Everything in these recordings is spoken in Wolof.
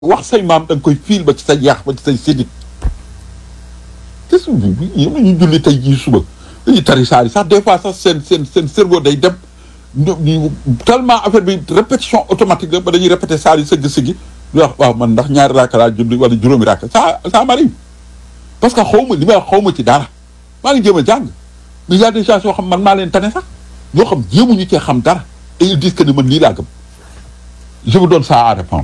wax say maam da nga koy fiil ba ci sa yaax ba ci say sédit te su ñoom ñu julli tey jii suba dañuy tari saari sax des fois sax seen seen seen cerveau day dem ñu ñu tellement affaire bi répétition automatique la ba dañuy répété saari sëgg sëggi di wax waaw man ndax ñaari raaka laa julli wala juróomi raaka ça ça m'arrive parce que xaw ma li may wax xaw ma ci dara maa ngi jéem a jàng mais y a des gens yoo xam man maa leen tane sax ñoo xam jéemuñu cee xam dara et ils disent que ne man lii laa gëm je vous donne ça à répondre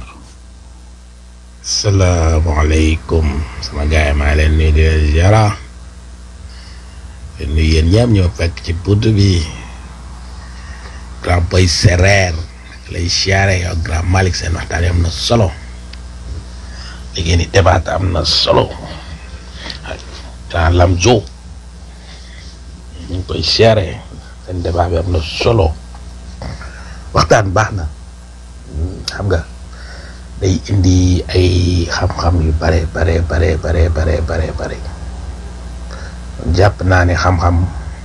salaamaaleykum sama gars yi maa leen nuyu di leen ziara di nuyu yéen ñëpp ñoo fekk ci bunt bi grand boy sereer lay siyaare yow grand Malick seen waxtaan yi am na solo li ngeen di débat am na solo grand Lamzo ñu ngi koy siyaare seen débat bi am na solo waxtaan baax na xam nga day indi ay xam-xam yu bare bare bare bare bare bare bare jàpp naa ne xam-xam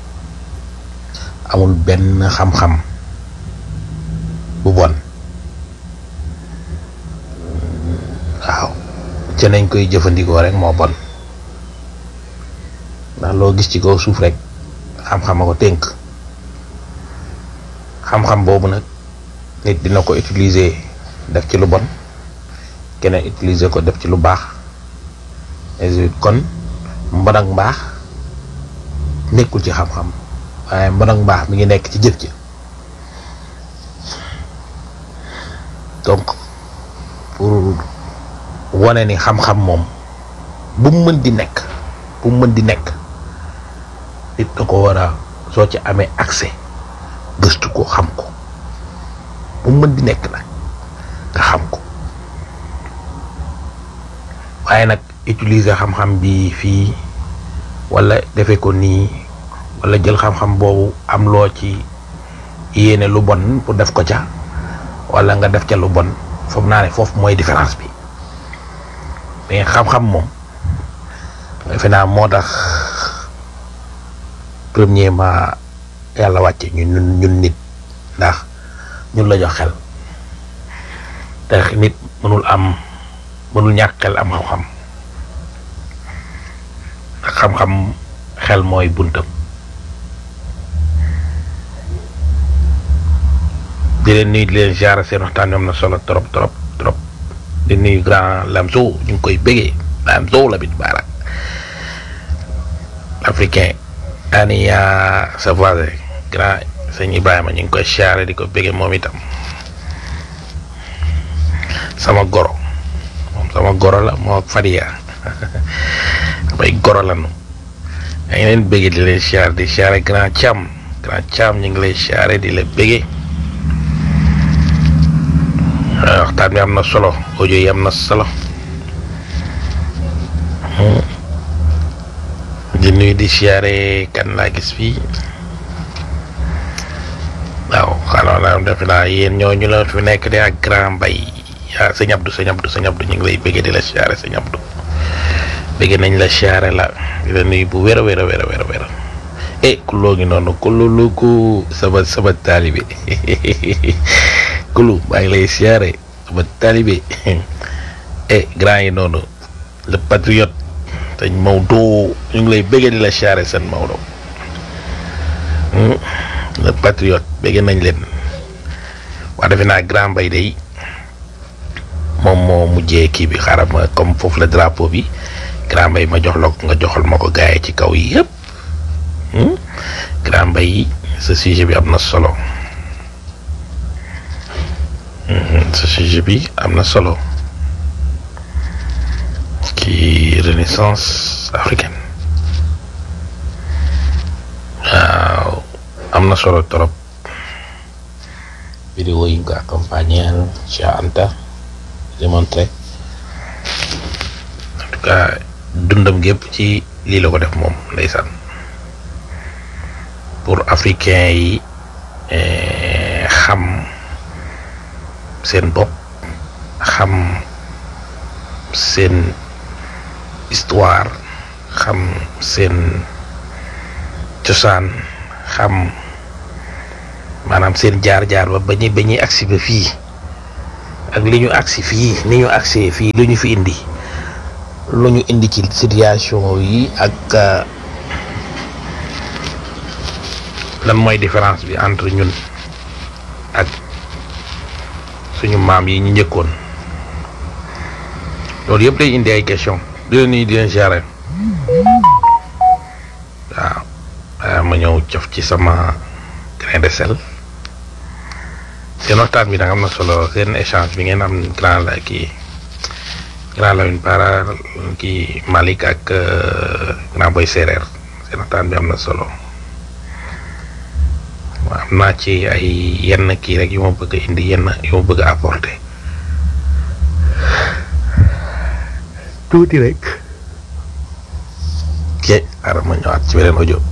amul benn xam-xam bu bon waaw ca nañ koy jëfandikoo rek moo bon ndax loo gis ci kaw suuf rek xam-xam a ko tënk xam-xam boobu nag nit dina ko utiliser def ci lu bon keneen utiliser ko def ci lu baax kon mbon ak mbaax nekkul ci xam-xam waaye mbon ak mbaax mi ngi nekk ci jëf ji donc pour wane ni xam-xam moom bu mu mën di nekk bu mu mën di nekk nit da ko war a soo ci amee accès gëstu ko xam ko bu mu mën di nekk nag nga xam ko waaye nag utiliser xam-xam bi fii wala defe ko nii wala jël xam-xam boobu am loo ci yéene lu bon pour def ko ca wala nga def ca lu bon foog naa ne foofu mooy différence bi mais xam-xam moom defe naa moo tax premièrement yàlla wàcce ñun ñun nit ndax ñun la jox xel te nit mënul am mënul ñàkk xel am xam-xam xam-xam xel mooy buntam di leen nuyu di leen ziara seen waxtaan am na solo trop trop trop di nuyu grand Lamzo ñu ngi koy bëggee Lamzo la bit baara africain ani yaa sa voisin grand sëñ Ibrahima ñu ngi koy ziara di ko bëggee moom itam sama goro moom sama goro la moo Fadia bay goro la nu yaa ngi leen bëggee di leen siyaare di siyaare grand Thiam grand Thiam ñu ngi lay siyaare di la bëggee waxtaan bi am na solo audio yi am na solo di nuyu di siyaare kan laa gis fii waaw xanaa naa defe naa yéen ñooñu la fi nekk de ak grand mbay ah sëñ Abdou sëñ Abdou sëñ Abdou ñu ngi lay bëggee di la siyaare sëñ Abdou bëggee nañ la siyaare la di la nuyu bu wér a wér a wér a wér a wér eh kuloo ngi noonu kululu ku sama sama taalibe kulu maa ngi lay siyaare sama taalibe eh grand yi noonu le patriote sëñ Maodo ñu ngi lay bëggee di la siyaare seen Maodo le patriote bëggee nañ leen waa defe naa grand mbay day moom moo mujjee kii bi xaaral ma comme foofu la drapeau bi grand mbay ma jox la ko nga joxal ma ko gaay ci kaw yi yëpp grand mbay sa sujet bi am na solo sa sujet bi am na solo ci renaissance africaine waaw am na solo trop vidéo yi nga ko accompagner Cheikh Anta démontré en tout cas dundam gépp ci lii la ko def moom ndeysaan pour africain yi xam seen bopp xam seen histoire xam seen cosaan xam maanaam seen jaar-jaar ba ba ñuy ba ñuy agsi ba fii ak li ñu agsi fii ni ñu agsee fii lu ñu fi indi lu ñu indi ci situation yi ak lan mooy différence bi entre ñun ak suñu maam yi ñu njëkkoon loolu yëpp day indi ay question di leen nii di leen gérer waaw waaw ma ñëw cof ci sama grain de sel seen waxtaan bi nag am na solo seen échange bi ngeen am grand la kii grand Lamine Para kii Malick ak grand boy séeréer seen waxtaan bi am na solo waaw am naa ci ay yenn kii rek yu ma bëgg a indi yenn yu ma bëgg a apporter tuuti rek ok xaaral ma ñëwaat ci beneen audio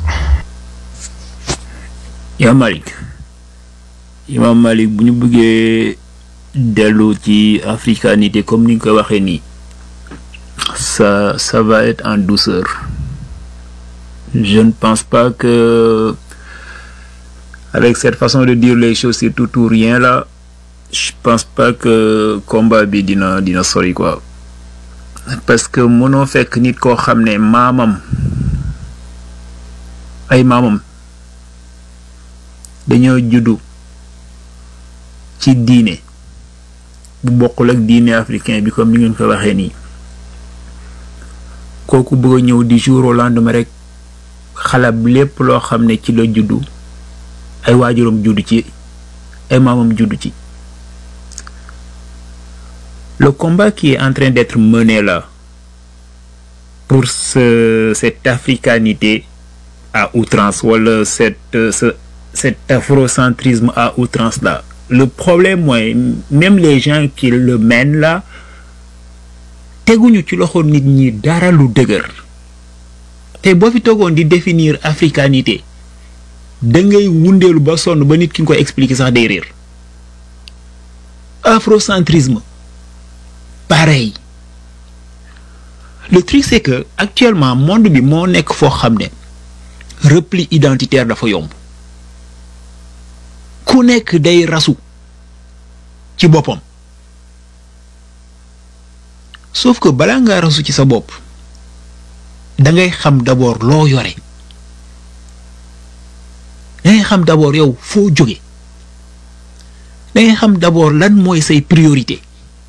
yaa Malick Imam Malick bu ñu bëggee dellu ci africanité comme ni nga ko waxee nii ça ça va être en douceur je ne pense pas que avec cette façon de dire les choses c'est tout ou rien là je pense pas que combat bi dina dina sori quoi parce que mënoo fekk nit koo xam ne maamam ay maamam dañoo juddu ci diine bu bokkul ak diine africain bi comme ni ngeen ko waxee nii kooku bëgg a ñëw di jour au lendemain rek xalab lépp loo xam ne ci la juddu ay waajuram juddu ci ay maamam juddu ci le combat qui est en train d'être mené là pour ce cette africanité à outrance wala cette ce cet afrocentrisme à outrance là le problème mooy même les gens qui le mènent là teguñu ci loxo nit ñi dara lu dëgër te boo fi toogoon di définir africanité da ngay wundeelu ba sonn ba nit ki nga koy expliquer sax day réer afrocentrisme pareil le truc c'est que actuellement monde bi moo nekk foo xam ne repli identitaire dafa yomb ku nekk day rasu ci boppam sauf que balaa ngaa rasu ci sa bopp da ngay xam d'abord loo yore da ngay xam d'abord yow foo jóge da ngay xam d'abord lan mooy say priorité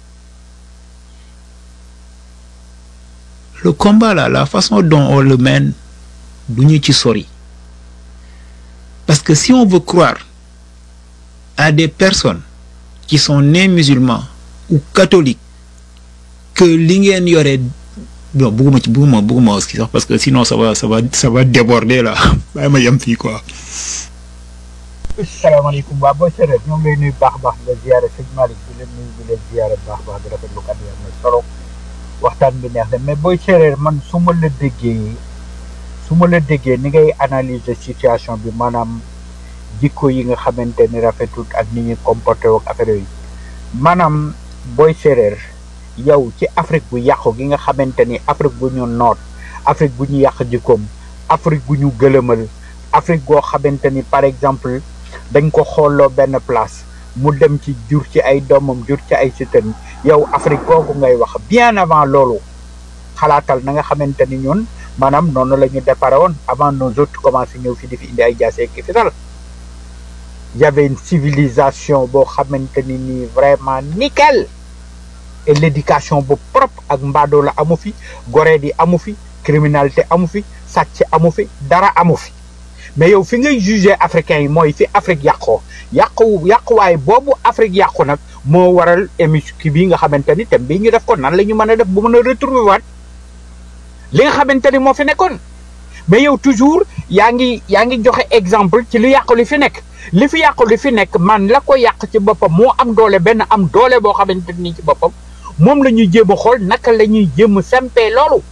le combat là la façon dont on le mène du ñu ci sori parce que si on veut croire à des personnes qui sont nées musulmans ou catholiques que li ngeen yore bon bugguma ci bugguma bugguma aussi sax parce que sinon ça va ça va ça va déborder là bàyyi ma yem fii quoi. salaamaaleykum waa booy séeréer ñoo ngi lay nuyu baax baax di la ziyaare sëñ Malick di leen nuyu di leen ziyaare baax baax di rafetlu kat yi am na solo waxtaan bi neex na mais booy séeréer man su ma la déggee su ma la déggee ni ngay analyser situation bi maanaam jikko yi nga xamante ni rafetut ak ni ñuy comporté ak affaire yooyu maanaam booy séeréer yow ci Afrique bu yàqu gi nga xamante ni Afrique bu ñu noot Afrique bu ñu yàq jikkoom Afrique bu ñu gëlëmal Afrique goo xamante ni par exemple dañ ko xooloo benn place mu dem ci jur ci ay doomam jur ci ay sitam yow Afrique googu ngay wax bien avant loolu xalaatal na nga xamante ni ñun maanaam noonu la ñu déparé woon avant nos autres commencé ñëw fi di fi indi ay jaase ki fi dal y avait une civilisation boo xamante ni nii vraiment nickel et l'éducation bu propre ak mbaadoo la amu fi goree di amu fi criminalité amu fi sàcc amu fi dara amu fi mais yow fi ngay juger africains yi mooy fi Afrique yàqoo yàqu yàquwaay boobu Afrique yàqu nag moo waral émission kii bii nga xamante ni thème bii ñu def ko nan la ñu mën a def bu mën a retrouver waat li nga xamante ni moo fi nekkoon mais yow toujours yaa ngi yaa ngi joxe exemple ci li yàqu li fi nekk li fi yàqu li fi nekk man la ko yàq ci boppam moo am doole benn am doole boo xamante ni ci boppam moom la ñuy jéem a xool naka la ñuy jéem a sempee loolu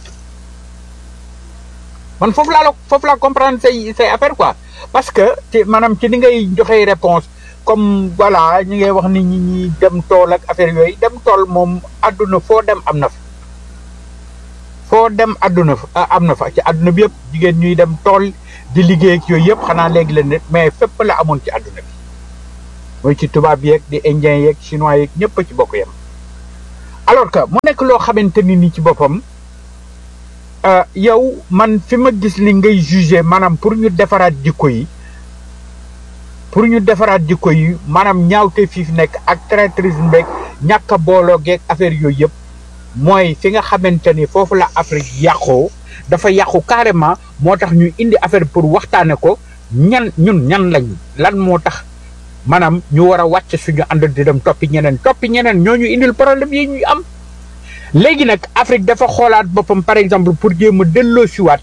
man foofu laa la foofu laa comprendre say say affaire quoi parce que ci maanaam ci ni ngay joxe réponse comme voilà ñi ngay wax ni ñi ñi dem tool ak affaire yooyu dem tool moom àdduna foo dem am na fa foo dem àdduna fa am na fa ci àdduna bi yëpp jigéen ñuy dem tool di liggéey ak yooyu yëpp xanaa léegi la nit mais fépp la amoon ci àdduna bi mooy ci tubaab yeeg di indien yeeg chinois yeeg ñëpp a ci bokk yem alors que mu nekk loo xamante ni ni ci boppam euh, yow man fi ma gis li ngay juger maanaam pour ñu defaraat jikko yi pour ñu defaraat jikko yi maanaam ñaawte fii fi nekk ak traîtrisme beeg ñàkk a booloo geeg affaire yooyu yëpp mooy fi nga xamante ni foofu la Afrique yàqoo dafa yàqu carrément moo tax ñu indi affaire pour waxtaane ko ñan ñun ñan lañ lan moo tax maanaam ñu war a wàcc suñu ànd di dem toppi ñeneen toppi ñeneen ñoo ñu indil problème yi ñuy am léegi nag Afrique dafa xoolaat boppam par exemple pour jéem a delloo siwaat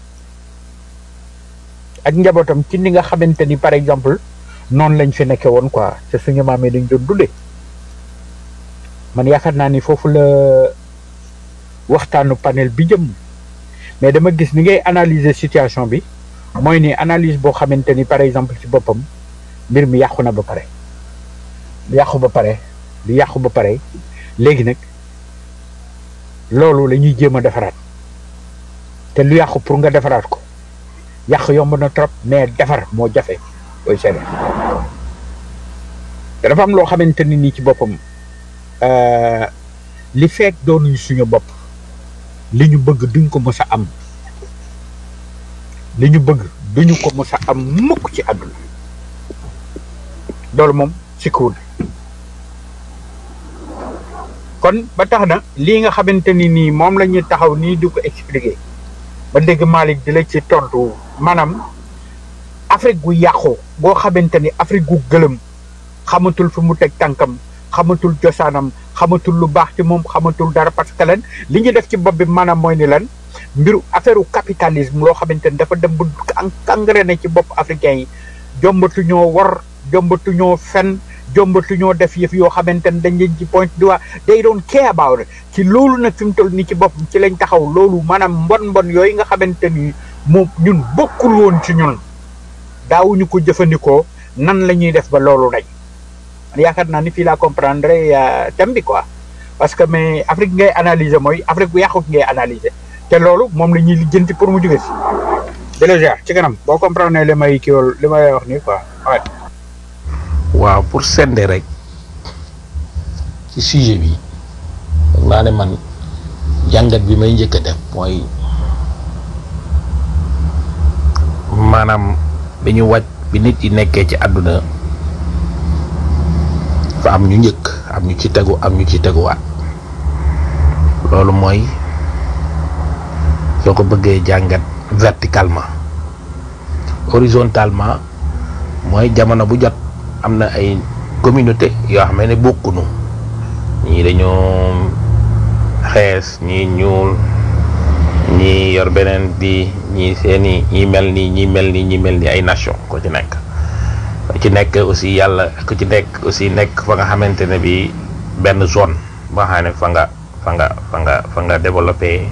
ak njabootam ci ni nga xamante ni par exemple noonu lañ fi nekke woon quoi te suñu maam yi dañ doon dundee man yaakaar naa ni foofu la waxtaanu panel bi jëm mais dama gis ni ngay analyser situation bi mooy ni analyse boo xamante ni par exemple ci boppam mbir mi yàqu na ba pare yàqu ba pare lu yàqu ba pare léegi nag loolu la ñuy jéem a defaraat te lu yàqu pour nga defaraat ko yàq yomb na trop mais defar moo jafe booy seede te dafa am loo xamante ni nii ci boppam euh, li fekk doonuñu suñu bopp li ñu bëgg duñ ko mës a am li ñu bëgg duñu ko mës a am mukk ci àdduna loolu moom sikkuwul kon ba tax na lii nga xamante ni nii moom la ñuy taxaw nii di ko expliquer ba dégg Malick di la ci tontu maanaam Afrique gu yàqu boo xamante ni Afrique gu gëlëm xamatul fi mu teg tànkam xamatul cosaanam xamatul lu baax ci moom xamatul dara parce que lan li ñu def ci bopp bi maanaam mooy ni lan mbiru affaire capitalisme loo xamante ni dafa dem ba engrais na ci bopp africain yi jombatu ñoo war jombatu ñoo fen jombatu ñoo def yëf yoo xamante ni dañ leen ci point du waa they don't care about it ci loolu nag fi mu toll ni ci bopp ci lañ taxaw loolu maanaam mbon mbon yooyu nga xamante ni moom ñun bokkul woon ci ñun daawuñu ko jëfandikoo nan la ñuy def ba loolu dañ yaakaar naa ni fii laa comprendre thème bi quoi parce que mais Afrique ngay analyser mooy Afrique bu yàqu ngay analyser te loolu moom la ñuy lijjanti pour mu jóge si déjà ci kanam boo comprendre li may kii li may wax nii quoi ouais. waaw pour sende rek ci sujet bi foog naa ne man jàngat bi may njëkk a def mooy maanaam bi ñu wàcc bi nit yi nekkee ci àdduna fa am ñu njëkk am ñu ci tegu am ñu ci teguwaat loolu mooy soo ko bëggee jàngat verticalement horizontalement mooy jamono bu jot am na ay communauté yoo xam ne bokkunu ñii dañoo xees ñii ñuul ñii yor beneen bi ñii seeni ñii mel nii ñii mel nii ñii mel nii ay nation ko ci nekk ko ci nekk aussi yàlla ku ci nekk aussi nekk fa nga xamante ne bi benn zone boo xam ne fa nga fa nga fa nga fa nga développé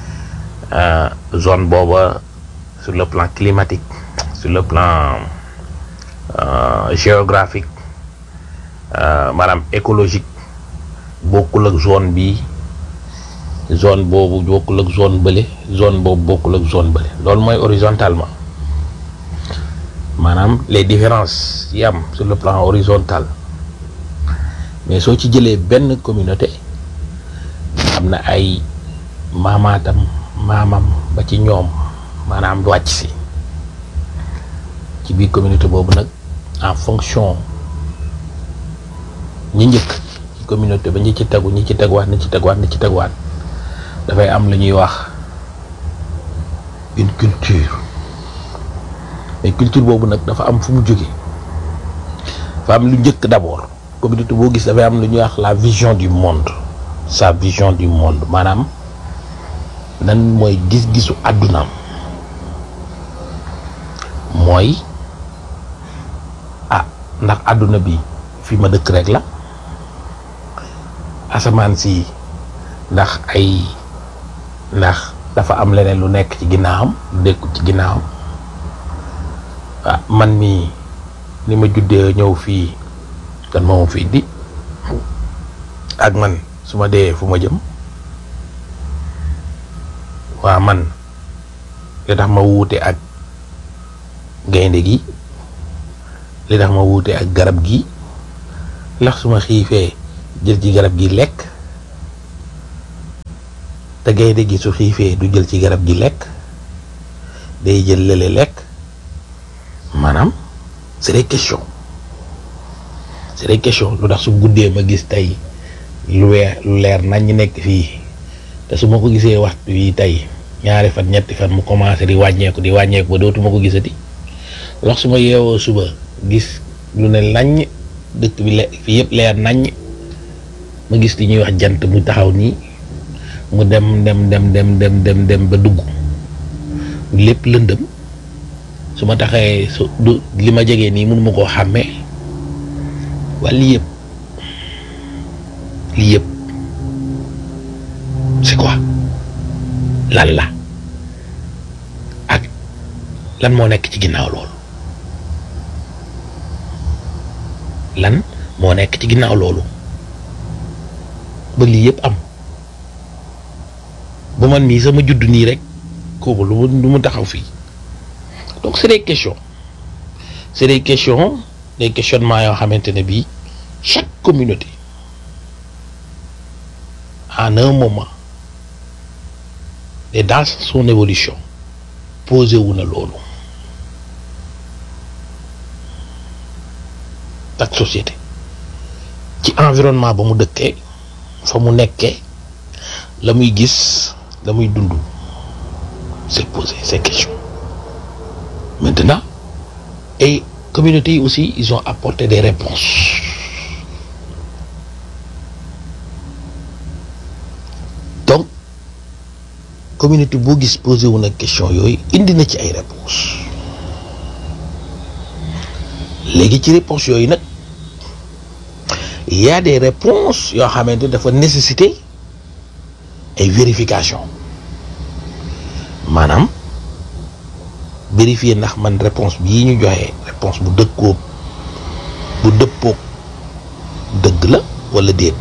zone booba sur le plan climatique sur le plan euh, géographique euh, maanaam écologique bokkul ak zone bi zone boobu bokkul ak zone bële zone boobu bokkul ak zone bële loolu mooy horizontalement maanaam les différences yi am sur le plan horizontal mais soo ci jëlee benn communauté am na ay maamaatam maamam ba ci ñoom maanaam wàcc si ci biir communauté boobu nag en fonction ñi njëkk ci communauté ba ñi ci tegu ñi ci teguwaat ñi ci teguwaat ñi ci teguwaat dafay am lu ñuy wax une culture mais culture boobu nag dafa am fu mu jóge dafa am lu njëkk d'abord communauté boo gis dafay am lu ñuy wax la vision du monde sa vision du monde maanaam nan mooy gis-gisu àddunaam mooy ah ndax àdduna bi fi ma dëkk rek la asamaan si ndax ay ndax dafa am leneen lu nekk ci ginnaawam lu nekkul ci ginnaawam ah man mii ni ma juddee ñëw fii kan moo ma fi indi ak man su ma dee fu ma jëm waa man li tax ma wuute ak gaynde gi li tax ma wuute ak garab gi ndax su ma xiifee jël ci garab gi lekk te gaynde gi su xiifee du jël ci garab gi lekk day jël lële lekk maanaam c'est des questions c'est des questions lu tax su guddee ma gis tey lu weer lu leer nañ ñu nekk fii te su ma ko gisee waxtu wi tey ñaari fan ñetti fan mu commencé di wàññeeku di wàññeeku ba dootuma ko gisati lox su ma yeewoo suba gis lu ne naññ dëkk bi le fii yëpp leer naññ ma gis li ñuy wax jant mu taxaw nii mu dem dem dem dem dem dem dem ba dugg lépp lëndëm su ma taxee su du li ma jegee nii mënuma koo xàmmee wala lii yëpp lii yëpp c'est quoi lan la ak lan moo nekk ci ginnaaw loolu lan moo nekk ci ginnaaw loolu ba lii yëpp am ba man mii sama judd nii rek kooku lu mu lu mu taxaw fii donc c'est des questions c'est des questions des questionnements yoo xamante ne bii chaque communauté en un moment et dans son évolution posé wu na loolu ak société ci environnement ba mu dëkkee fa mu nekkee la muy gis la muy dund c'est poser ces questions maintenant et communauté yi aussi ils ont apporté des réponses donc communauté boo gis posé wu na question yooyu indi na ci ay réponses léegi ci réponses yooyu nag il y a des réponses yoo xamante dafa nécessiter ay vérification maanaam vérifier ndax man réponse bii ñu joxe réponse bu dëkkoo bu dëppoog dëgg la wala déet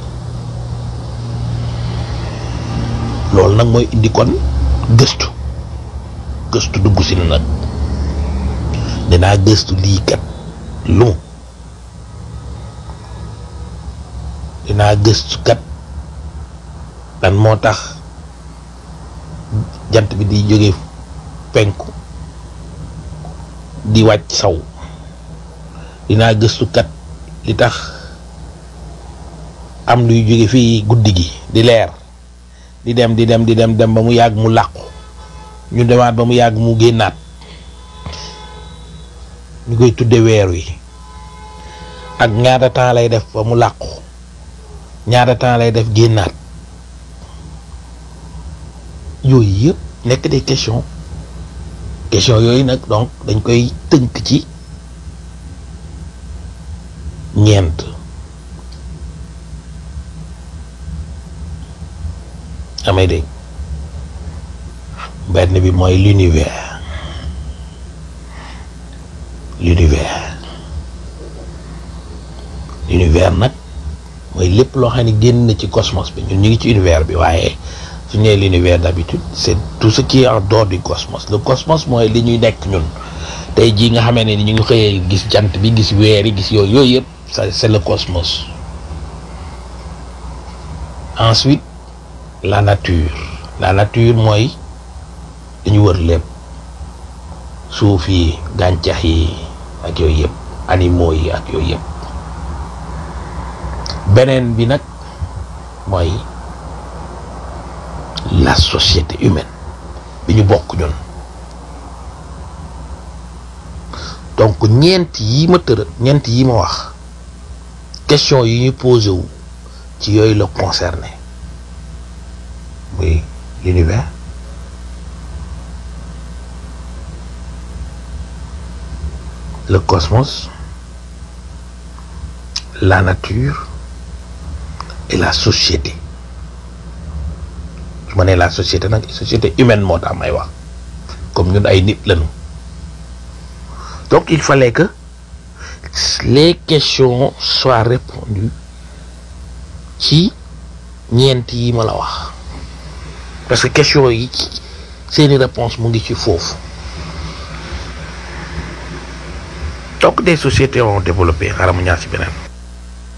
loolu nag mooy indi kon gëstu gëstu dugg si na nag dinaa gëstu lii kat lu mu dinaa gëstu kat lan moo tax jant bi di jóge penku di wàcc saw dinaa gëstu kat li tax am luy jóge fii guddi gi di leer di dem di dem di dem dem ba mu yàgg mu làqu ñu demaat ba mu yàgg mu génnaat ñu koy tudde weer wi ak ñaata temps lay def ba mu làqu ñaata temps lay def génnaat yooyu yëpp nekk des questions questions yooyu nag donc dañ koy tënk ci ñeent amay dégg benn bi mooy l'univers l'univers l'univers nag mooy lépp loo xam ne génn na ci cosmos bi ñun ñu ngi ci univers bi waaye su ñu nee l'univers d'habitude c'est tout ce qui est en dehors du cosmos le cosmos mooy li ñuy nekk ñun tey jii nga xamee ne ni ñu ngi xëyee gis jant bi gis weer yi gis yooyu yooyu yëpp ça c'est le cosmos ensuite la nature la nature mooy dañu wër lépp suuf yi gàncax yi ak yooyu yëpp animaux yi ak yooyu yëpp beneen bi nag mooy la société humaine bi ñu bokk ñun donc ñeent yi ma tëra ñeent yi ma wax question yi ñu posé wu ci yooyu la concerné muy l'univers le cosmos la nature et la société su ma nee la société nag société humaine moo tax may wax comme ñun ay nit lañu donc il fallait que les questions soient répondues ci ñeent yi ma la wax parce que question yi seeni réponse mu ngi ci foofu donc des sociétés ont développé xaaral ma ñaar ci beneen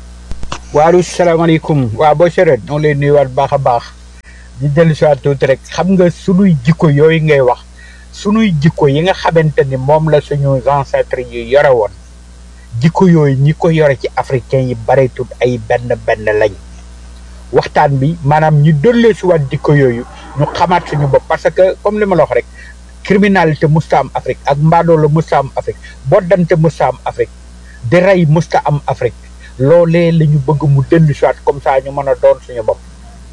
waalu salaamaaleykum waa boo séréet ñoo ngi lay nuyuwaat baax a baax di dellu si waat tuuti rek xam nga sunuy jikko yooyu ngay wax sunuy jikko yi nga xamante ni moom la suñu ancêtres yi yore woon jikko yooyu ñi ko yore ci africain yi bareetut ay benn benn lañ waxtaan bi maanaam ñu dollee si waat jikko yooyu ñu xamaat suñu bopp parce que comme li ma la wax rek criminalité musta am Afrique ak mbaadoola musta am Afrique boddante musta am Afrique di rey musta am Afrique loolee la ñu bëgg mu dellu si waat comme ça ñu mën a doon suñu bopp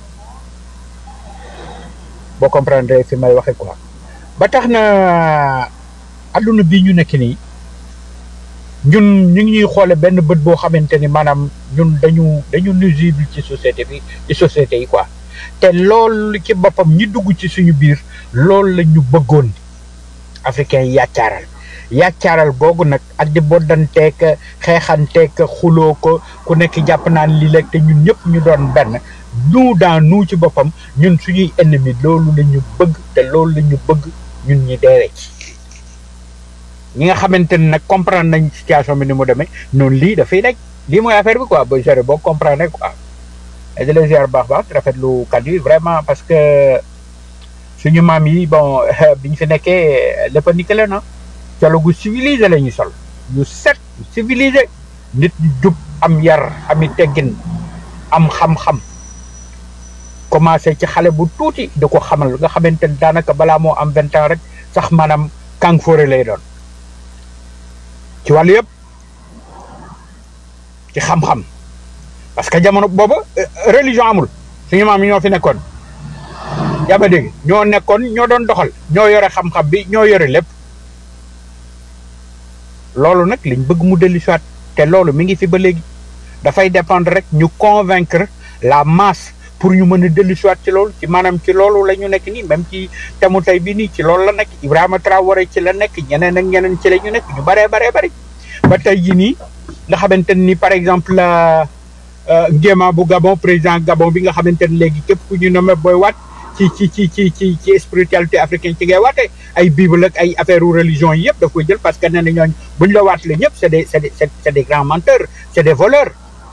boo comprendre fi may waxe quoi ba tax na adduna bi ñu nekk nii ñun ñu ngi ñuy xoole benn bët boo xamante ni maanaam ñun dañu dañu nuisible ci société bi ci société yi quoi te loolu ci boppam ñi dugg ci suñu biir loolu la ñu bëggoon africain yi yàccaaral yàccaaral googu nag ak di boddanteek xeexanteek xuloo ko ku nekk jàpp naan lii la te ñun ñëpp ñu doon benn nous dans nous ci boppam ñun suñuy ennemi loolu la ñu bëgg te loolu la ñu bëgg ñun ñi deewee ci ñi nga xamante ne nag comprendre nañ situation bi ni mu demee noonu lii dafay nekk lii mooy affaire bi quoi ba gérer boo comprendre quoi et de les ziar baax baax rafetlu kàddu yi vraiment parce que suñu maam yi bon bi ñu fi nekkee lépp a nickel na colo gu civilisé la ñuy sol yu set civilisé nit ñu jub am yar ami teggin am xam-xam commencé ci xale bu tuuti di ko xamal nga xamante ne daanaka balaa moo am vingt ans rek sax maanaam kàng fóore lay doon ci wàllu yëpp ci xam-xam parce que jamono booba religion amul suñu maam yi ñoo fi nekkoon yaa ma dégg ñoo nekkoon ñoo doon doxal ñoo yore xam-xam bi ñoo yore lépp loolu nag liñ bëgg mu dellu siwaat te loolu mi ngi fi ba léegi dafay dépendre rek ñu convaincre la masse pour ñu mën a dellu siwaat ci loolu ci maanaam ci loolu la ñu nekk nii même ci temu tey bi nii ci loolu la nekk Ibrahima Traoré ci la nekk ñeneen ak ñeneen ci la ñu nekk ñu baree baree bari ba tey jii nii nga xamante ni par exemple Nguema bu Gabon président Gabon bi nga xamante ni léegi képp ku ñu nommé booy waat ci ci ci ci ci ci spiritualité africaine ci ngay waate ay bible ak ay affaire religion yi yëpp daf koy jël parce que nee na ñooñ buñ la waatale ñëpp c'est des c'est des c'est des grands menteurs c'est des voleurs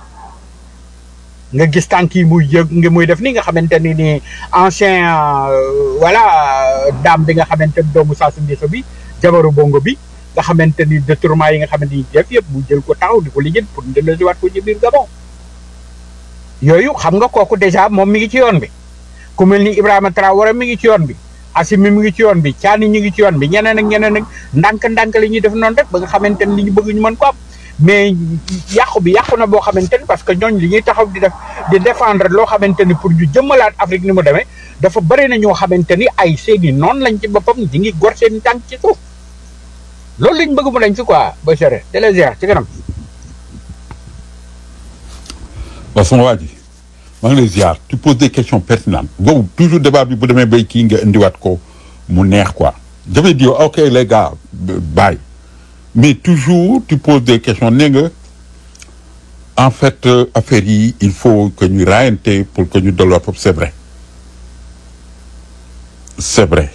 nga gis tànk yi muy yëg nga muy def ni nga xamante ni ni ancien voilà dame bi nga xamante ni doomu Sassou Nguesso bi jabaru bongo bi nga xamante ni détournement yi nga xamante ni def yëpp mu jël ko taxaw di ko lijjën pour delloosiwaat ko ci biir Gabon yooyu xam nga kooku déjà moom mi ngi ci yoon bi ku mel ni Ibrahima Traoré mi ngi ci yoon bi Assimi mi ngi ci yoon bi Thiani ñi ngi ci yoon bi ñeneen ak ñeneen ak ndànk-ndànk la ñuy def noonu rek ba nga xamante ni li ñu bëgg ñu mën ko am mais yàqu bi yàqu na boo xamante ni parce que ñooñ li ñuy taxaw di def di défendre loo xamante ni pour ñu jëmmalaat Afrique ni mu demee dafa bëri na ñoo xamante ni ay seeni noonu lañ ci boppam di ngi gor seen tànk ci suuf loolu lañ bëgg mu dañ fi quoi ba sere télésier ci kanam waaw sama waa ji maa ngi lay ziar tu poses des questions pertinentes boobu toujours débat bi bu demee bay kii nga indiwaat ko mu neex quoi je vais dire ok les gars bye mais toujours tu poses des questions nee nga en fait affaire yi il faut que ñu raayante pour que ñu delloo foofu c'est vrai c'est vrai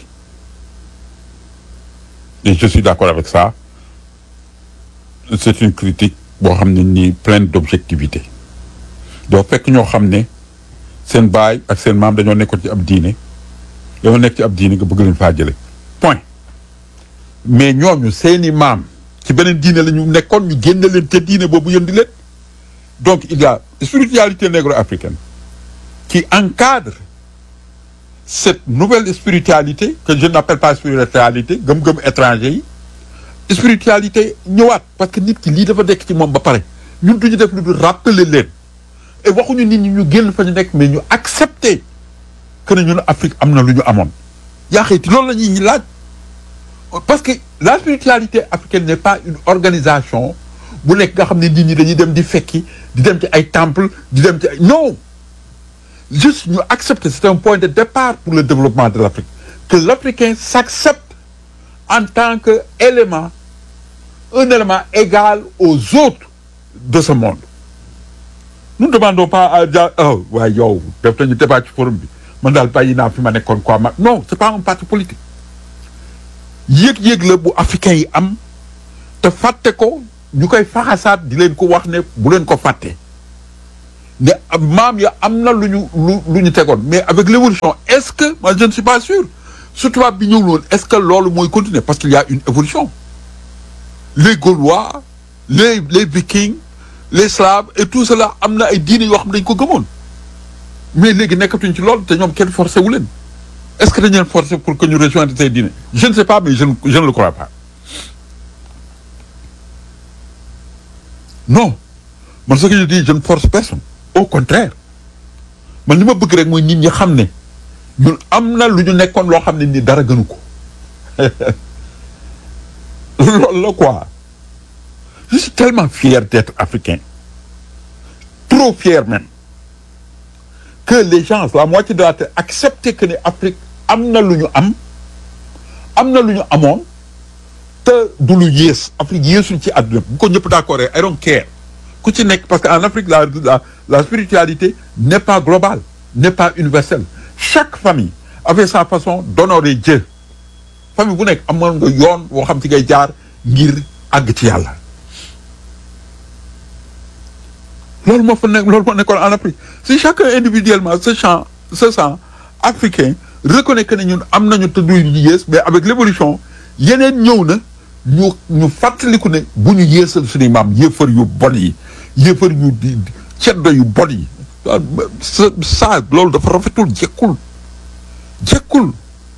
et je suis d'accord avec ça c'est une critique boo xam ne nii pleine d'objectivité doo fekk ñoo xam ne seen baay ak seen maam dañoo nekkoon ci ab diine dañoo nekk ci ab diine nga bëgg leen faa jële point mais ñooñu seeni maam ci beneen diine la ñu nekkoon ñu génne leen te diine boobu yëndi leen donc il y a spiritualité négro-africaine qui encadre cette nouvelle spiritualité que je n'appelle pas spiritualité gëm-gëm étranger yi spiritualité ñëwaat parce que nit ki lii dafa nekk ci moom ba pare ñun duñu def lu dul rappeler leen et waxuñu nit ñi ñu génn fa ñu nekk mais ñu accepter que ne ñun Afrique am na lu ñu amoon yaa xëyti loolu la ñuy ñi laaj parce que la spiritualité africaine n'est pas une organisation bu nekk nga xam ne nit ñi dañuy dem di fekki di dem ci ay temple di dem ci ay non juste ñu accepter c'est un point de départ pour le développement de l'Afrique que l'Africain s'accepte en tant que élément un élément égal aux autres de ce monde nous ne demandons pas à ja oh waaye yow def nañu débat ci forum bi man daal bàyyi naa fi ma nekkoon quoi ma non c'est pas un parti politique yëg-yëg la bu africain yi am te fàtte ko ñu koy faxasaat di leen ko wax ne bu leen ko fàtte ne am- maam ya am na lu ñu lu lu ñu tegoon mais avec l'évolution est-ce que moi je ne suis pas sûr su tubaab bi ñëw loon est-ce que loolu mooy continuer parce qu'il y a une évolution les Gaulois les les Vikings les Slaves et tout cela am na ay diine yoo xam ne dañ ko gëmoon mais léegi nekkatuñ ci loolu te ñoom kenn forcé wu leen est-ce que dañ leen forcé pour que ñu rejoindre ces diine je ne sais pas mais je ne je ne le crois pas non man ce que je dis je ne force personne au contraire man li ma bëgg rek mooy nit ñi xam ne ñun am na lu ñu nekkoon loo xam ne ni dara gënu ko loolu la quoi je suis tellement fier d'être africain trop fier même que les gens la moitié de la terre acceptent que ne Afrique am na lu ñu am am na lu ñu amoon te du lu yées Afrique yéesul ci àdduna bu ko ñëpp d'accord I don't care ku ci nekk parce que en Afrique la la la spiritualité n'est pas globale n'est pas universelle chaque famille avait sa façon d'honorer Dieu famille bu nekk amoon nga yoon woo xam ci ngay jaar ngir àgg ci yàlla loolu moo fa nekk loolu moo nekkoon en Afrique si chacun individuellement se sent se sent africain reconnaît que ne ñun am nañu tëddu yu yées mais avec l'évolution yeneen ñëw na ñu ñu fàttaliku ne bu ñu yéesal suñuy maam yéefar yu bon yi yéefar yu di ceddo yu bon yi sa sa loolu dafa rafetul jekkul jekkul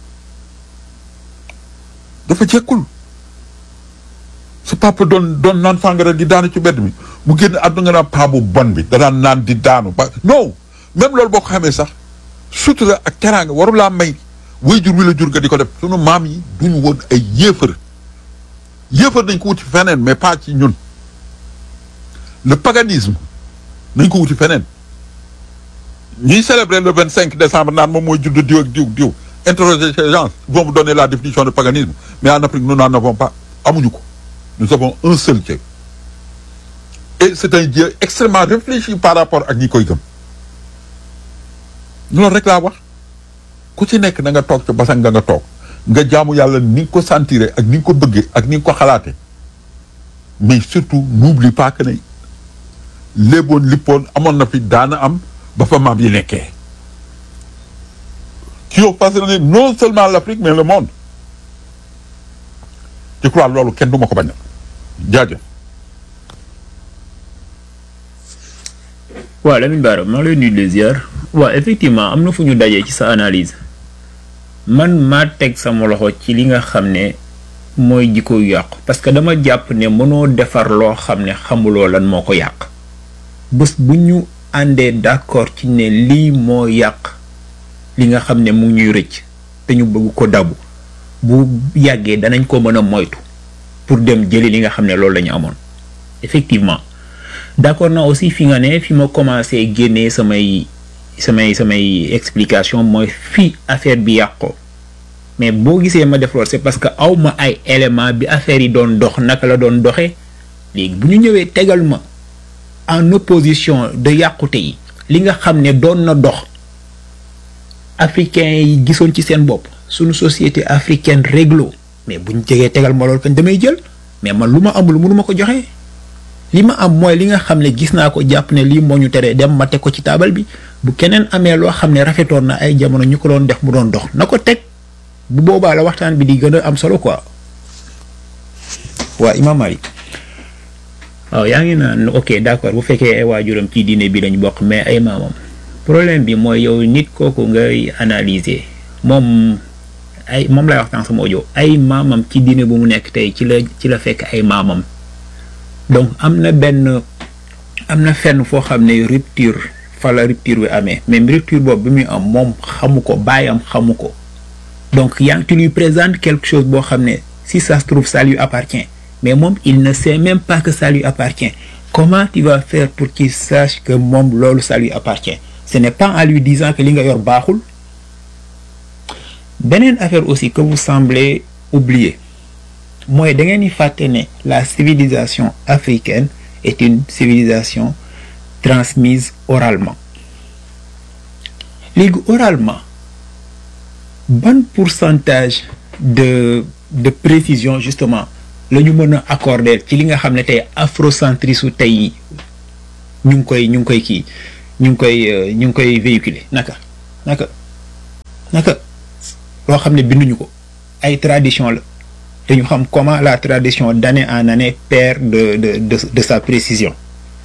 dafa jekkul sa papa doon doon naan fàngara di daanu ci mbedd mi mu génn àdduna nga naan paa bu bon bi da daan naan di daanu ba non même loolu boo ko xamee sax sutura ak teraanga waru laa may waajur wi la jur nga di ko def sunu maam yi duñu woon ay yéefar yéefar nañ ko wuti feneen mais pas ci ñun le paganisme nañ ko wuti feneen ñuy célébrer le vingt cinq décembre naan moom mooy judd diw ak diw diw interroger ces gens ils vont vous donner la définition de paganisme mais en Afrique nous n'en avons pas amuñu ko nous avons un seul Dieu et c'est un Dieu extrêmement réfléchi par rapport ak ñi koy gëm loolu rek laa wax ku ci nekk na nga toog ca basan nga nga toog nga jaamu yàlla ni nga ko sentiré ak ni nga ko bëggee ak ni nga ko xalaate mais surtout n'oublie pas que ne léeboon lippoon amoon na fi daana am ba fa maam yi nekkee qui ont façonné non seulement l'Afrique mais le monde je crois loolu kenn du ma ko bañal jaajëf waaw Lamine Bara maa ngi lay nuyu di la ziar waaw effectivement am na fu ñu dajee ci sa analyse man maa teg sama loxo ci li nga xam ne mooy jikko yu yàqu parce que dama jàpp ne mënoo defar loo xam ne xamuloo lan moo ko yàq bés bu ñu àndee d'accord ci ne lii moo yàq li nga xam ne mu ngi ñuy rëcc te ñu bëgg ko dabu bu yàggee danañ ko mën a moytu pour dem jëli li nga xam ne loolu la ñu amoon effectivement d'accord na aussi fi nga ne fi ma commencé génnee samay samay samay explication mooy fi affaire bi yàqoo mais boo gisee ma def loolu c'est parce que aw ma ay élément bi affaire yi doon dox naka la doon doxee léegi bu ñu ñëwee tegal ma en opposition de yàqute yi li nga xam ne doon na dox africains yi gisoon ci seen bopp suñu société africaine réglo mais bu ñu jegee tegal ma loolu kañ damay jël mais man lu ma amul mënu ma ko joxe. li ma am mooy li nga xam ne gis naa ko jàpp ne lii moo ñu teree dem ma teg ko ci taabal bi bu keneen amee loo xam ne rafetoon na ay jamono ñu ko doon def mu doon dox na ko teg bu boobaa la waxtaan bi di gën a am solo quoi. waa Imam Malik waaw yaa ngi naan ok d'accord bu fekkee ay waajuram ci diine bi lañ bokk mais ay maamam problème bi mooy yow nit kooku ngay analyser moom ay moom lay waxtaan sama audio ay maamam ci diine bu mu nekk tey ci la ci la fekk ay maamam. donc am na benn am na fenn foo xam ne rupture fa la rupture bi amee même rupture boobu bi muy am moom xamu ko baayam xamu ko donc yaa ngi tu lui présente quelque chose boo xam ne si ça se trouve ça lui appartient mais moom il ne sait même pas que ça lui appartient comment tu vas faire pour qu'il sache que moom loolu ça lui appartient ce n'est pas en lui disant que li nga yor baaxul beneen affaire aussi que vous semblez oublier mooy da ngeen di fàtte ne la civilisation africaine est une civilisation transmise oralement léegi oralement ban pourcentage de de précision justement la ñu mën a accorder ci li nga xam ne tey afrocentrisme tey ñu ngi koy ñu ngi koy kii ñu ngi koy euh, ñu ngi koy véhiculer naka naka naka loo xam ne binduñu ko ay tradition la te ñu xam comment la tradition d'année en année perd de de de de sa précision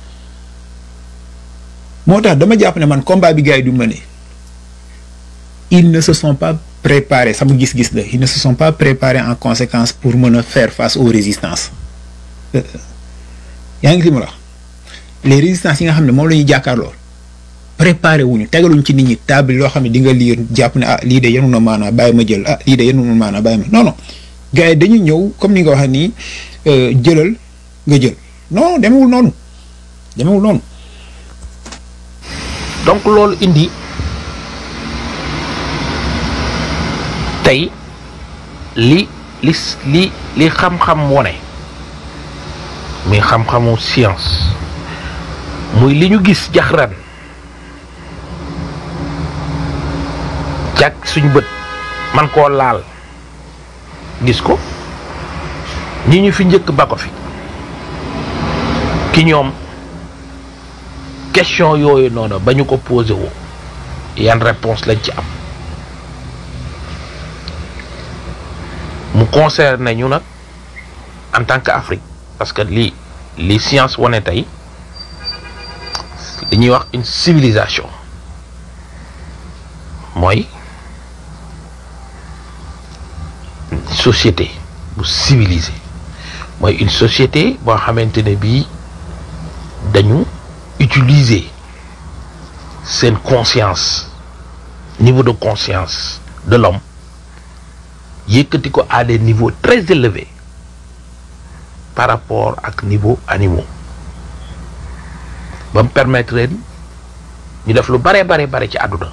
moo tax dama jàpp ne man combat bi gars yi du mëne ils ne se sont pas préparés sama gis-gis la ils ne se sont pas préparés en conséquence pour mën a faire face aux résistances Euh, yaa ngi li ma la wax les résistances yi nga xam ne moom la ñuy jàkkaarloo préparé wuñu tegaluñ ci nit ñi table loo xam ne di nga lire jàpp ne ah lii de yenu na maanaa bàyyi ma jël ah lii de yenu na maanaa bàyyi ma non non gars yi dañu ñëw comme ni nga waxee nii euh, jëlal nga jël non demewul noonu demewul noonu donc loolu indi tey li li li li xam-xam wone muy xam-xamu science muy li ñu gis jaxran jàkk suñu bët man koo laal gis ko ñi ñu fi njëkk ba ko fi ki ñoom question yooyu noonu ba ñu ko posé woo yan réponse lañ ci am mu concerne ñu nag en tant que Afrique parce que li li science wane tey li ñuy wax une civilisation mooy société bu civilisée mooy une société boo xamante ne bii dañu utiliser seen conscience niveau de conscience de l'homme yëkkati ko à des niveaux très élevés par rapport ak niveau animaux ba mu permettre leen ñu def lu bare bare bare ci àdduna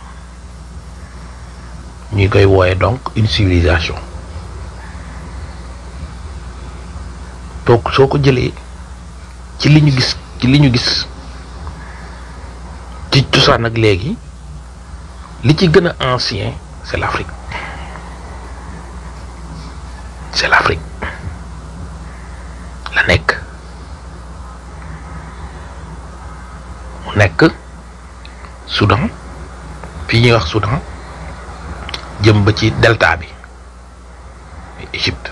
ñuy koy wooye donc une civilisation donc soo ko jëlee ci li ñu gis ci li ñu gis ci cosaan ak léegi li ci gën a ancien c'est l'Afrique c'est l'Afrique la nekk mu nekk Soudan fii ñuy wax Soudan jëm ba ci delta bi Égypte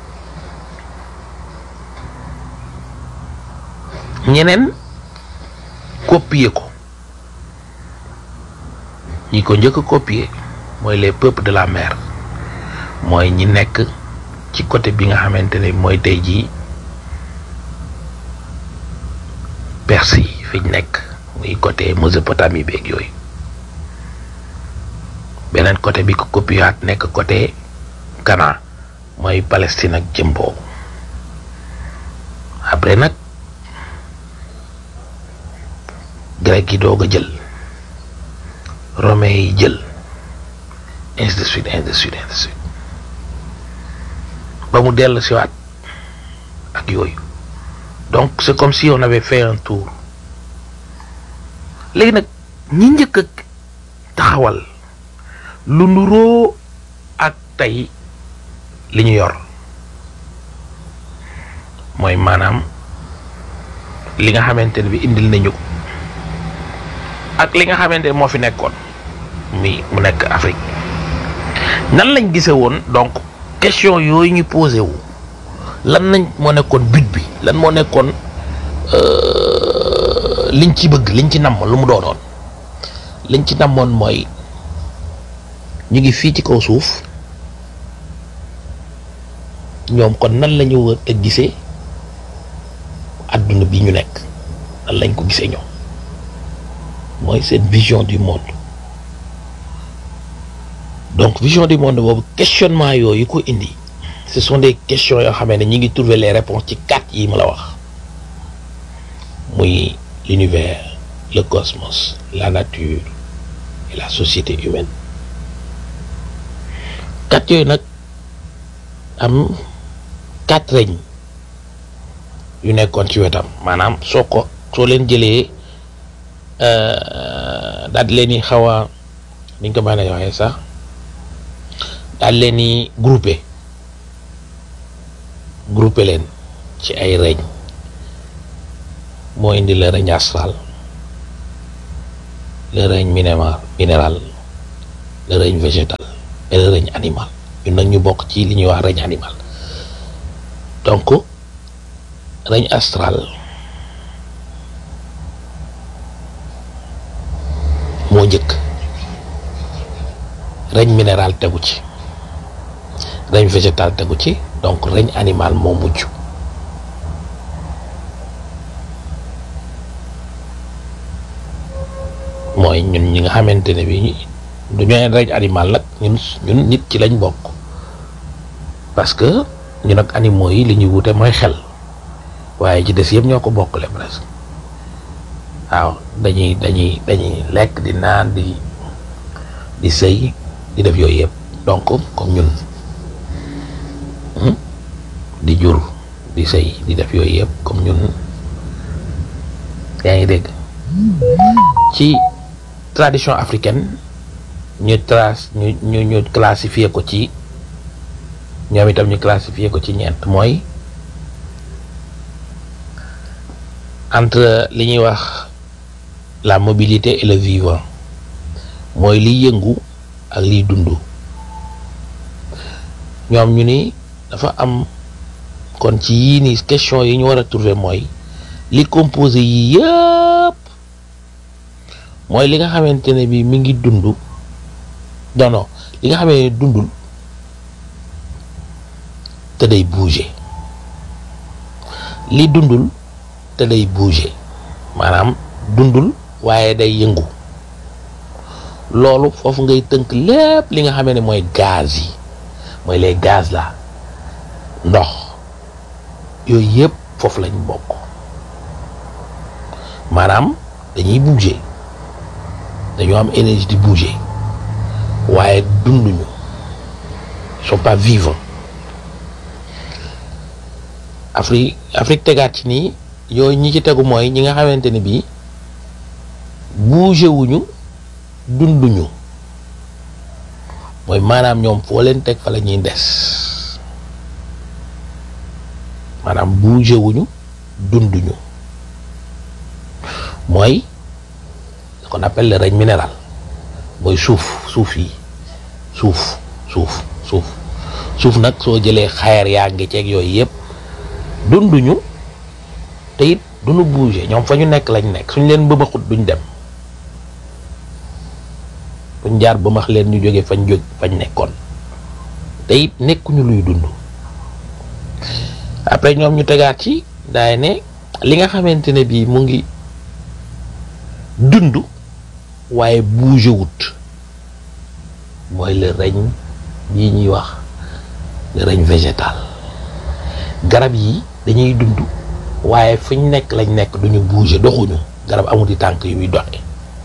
ñeneen copier ko ñi ko njëkk a copier mooy les peuples de la mer mooy ñi nekk ci côté bi nga xamante ne mooy tey jii Perse yi fi ñu nekk muy côté Mésopotamie beeg yooyu beneen côté bi ko copiaat nekk côté Ghana mooy Palestine ak jëm boobu après nag grec yi doog a jël romain yi jël ainsi de suite ainsi de suite ainsi de suite ba mu dellu siwaat ak yooyu donc c'est comme si on avait fait un tour léegi nag ñi njëkk a taxawal lu nuroo ak tey li ñu yor mooy maanaam li nga xamante ne bi indil nañu ko ak li nga xamante ne moo fi nekkoon mi mu nekk Afrique nan lañ gise woon donc question yooyu ñu posé wu lan nañ moo nekkoon but bi lan moo nekkoon liñ ci bëgg liñ ci namm lu mu doonoon liñ ci namoon mooy ñu ngi fii ci kaw suuf ñoom kon nan la ñu war a gisee adduna bi ñu nekk nan lañ ko gisee ñoom mooy seen vision du monde donc vision du monde boobu questionnement yooyu ko indi ce sont des questions yoo xamee ne ñi ngi trouver les réponses ci quatre yi ma la wax muy l'univers le cosmos la nature et la société humaine quatre yooyu nag am quatre règnes yu nekkoon ci wetam maanaam soo ko soo leen jëlee daal di leen di xaw a niñ ko mën a waxee sax daal leen di groupé groupé leen ci ay règne moo indi le règne astral le règne minéral minéral le règne végétal et le règne animal ñun nag ñu bokk ci li ñuy wax règne animal donc règne astral moo njëkk règne minéral tegu ci règne végétal tegu ci donc règne animal moo mujj mooy ñun ñi nga xamante ne bi du ñooy règne animal nag ñun ñun nit ci lañ bokk parce que ñun ak animaux yi li ñuy wute mooy xel waaye ci des yëpp ñoo ko bokkale presque waaw dañuy dañuy dañuy lekk di naan di di sëy di def yooyu yëpp donc comme ñun di jur di sëy di def yooyu yëpp comme ñun yaa ngi dégg ci tradition africaine ñu trace ñu ñu ñu classifier ko ci ñoom itam ñu classifier ko ci ñeent mooy entre li ñuy wax la mobilité et le vivant mooy liy yëngu ak liy dund ñoom ñu ni dafa am kon ci yii ni question yi ñu war a trouver mooy li composé yii yëpp mooy li nga xamante ne bi mi ngi dund non non li nga xamee ne dundul te day bouger li dundul te day bouger maanaam dundul waaye day yëngu loolu foofu ngay tënk lépp li nga xamee ne mooy gaz yi mooy les gaz la ndox yooyu yëpp foofu lañ bokk maanaam dañuy bouger dañoo am énergie di bouger waaye dunduñu sont pas vivants Afrique Afrique tegaat ci nii yooyu ñi ci tegu mooy ñi nga xamante ne bii bouger wuñu dunduñu mooy maanaam ñoom foo leen teg fa la ñuy des maanaam bouger wuñu dunduñu mooy ce qu'on appelle le règne minéral mooy suuf suuf yi suuf suuf suuf suuf nag soo jëlee xeer yaa ngi ceeg yooyu yëpp dunduñu te it duñu bouger ñoom fa ñu nekk lañ nekk suñ leen bëmaxut duñ dem fuñ jaar bëmax leen ñu jóge fañ jóg fañ nekkoon te it nekkuñu luy dund après ñoom ñu tegaat ci daay ne li nga xamante ne bii mu ngi dund waaye bouger wut mooy le règne bii ñuy wax le règne végétal garab yi dañuy dund waaye fu ñu nekk lañ nekk duñu bouger doxuñu garab amuti tànk yu muy doxe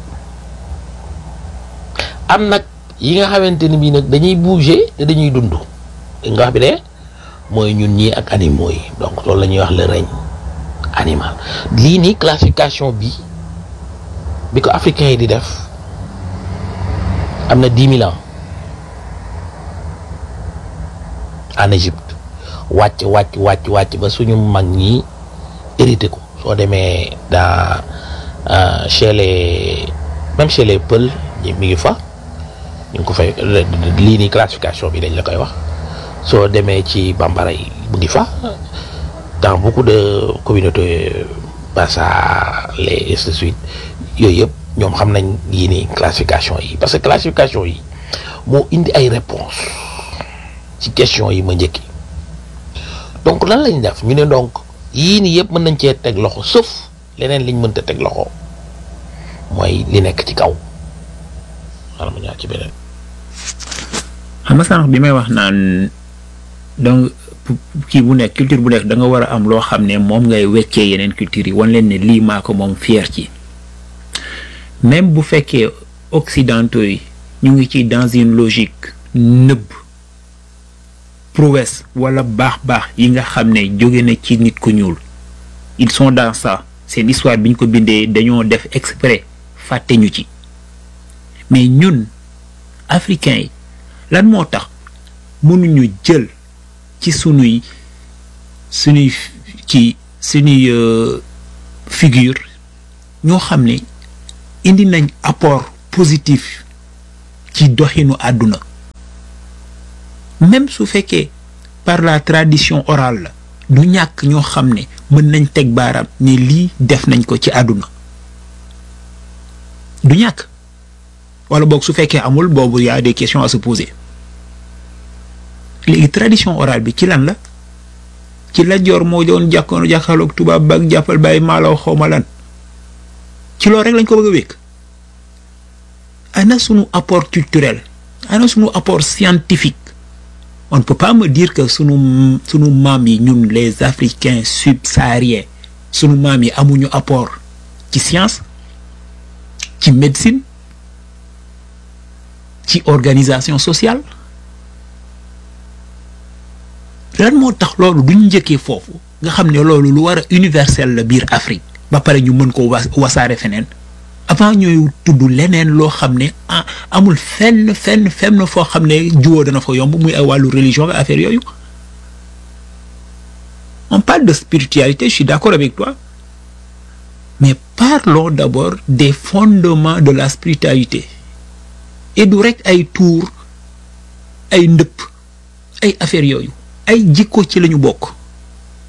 am nag yi nga xamante ni bii nag dañuy bouger te dañuy dund nga wax bi de mooy ñun ñii ak animaux yi donc loolu la ñuy wax le règne animal lii nii classification bi bi ko africains yi di def am na dix mille ans en Égypte wàcc wàcc wàcc wàcc ba suñu mag ñi hérité ko soo demee dans chez les même chez les Peul mi ngi fa ñu ngi ko fay lii nii classification bi dañ la koy wax soo demee ci bambara yi mu ngi fa dans beaucoup de communautés Bassa les ainsi de suite yooyu yëpp ñoom xam nañ yii nii classification yi parce que classification yi moo indi ay réponses ci question yi ma njëkki donc lan lañ def ñu ne donc yii nii yëpp mën nañ cee teg loxo sauf leneen liñ mënta teg loxo mooy li nekk ci kaw xanaa ma ñaar ci beneen. xam nga sànq bi may wax naan donc kii bu nekk culture bu nekk da nga war a am loo xam ne moom ngay weccee yeneen culture yi wan leen ne lii maa ko moom fier ci même bu fekkee occidentaux yi ñu ngi ci dans une logique nëbb prouesse wala baax-baax yi nga xam ne jóge na ci nit ku ñuul ils sont dans ça seen histoire bi ñu ko bindee dañoo def exprès fàtte ñu ci mais ñun africains yi lan moo tax mënuñu jël ci sunuy sunuy ci sunuy figure ñoo xam ne indi nañ apport positif ci doxinu àdduna même su fekkee par la tradition orale la du ñàkk ñoo xam ne mën nañ teg baaraam ne lii def nañ ko ci àdduna du ñàkk wala boog su fekkee amul boobu y a des questions à se poser léegi tradition orale bi ci lan la ci la joor moo doon jàkkoon jàkkaarloog tubaab baag jàppal bàyyi maalaw xawma lan ci loolu rek lañ ko bëgg a wékk ana sunu apport culturel ana sunu apport scientifique on ne peut pas me dire que sunu sunu maam yi ñun les africains subsahariens sunu maam yi amuñu apport ci science ci médecine ci organisation sociale lan moo tax loolu duñ njëkkee foofu nga xam ne loolu lu war a universel la biir Afrique ba pare ñu mën ko wa wasaare feneen avant ñooy tudd leneen loo xam ne ah amul fenn fenn fenn foo xam ne juwoo dana fa yomb muy ay wàllu religion ak affaire yooyu on parle de spiritualité je suis d'accord avec toi mais parlons d'abord des fondements de la spiritualité et du rek ay tuur ay ndëpp ay affaire yooyu ay jikko ci lañu bokk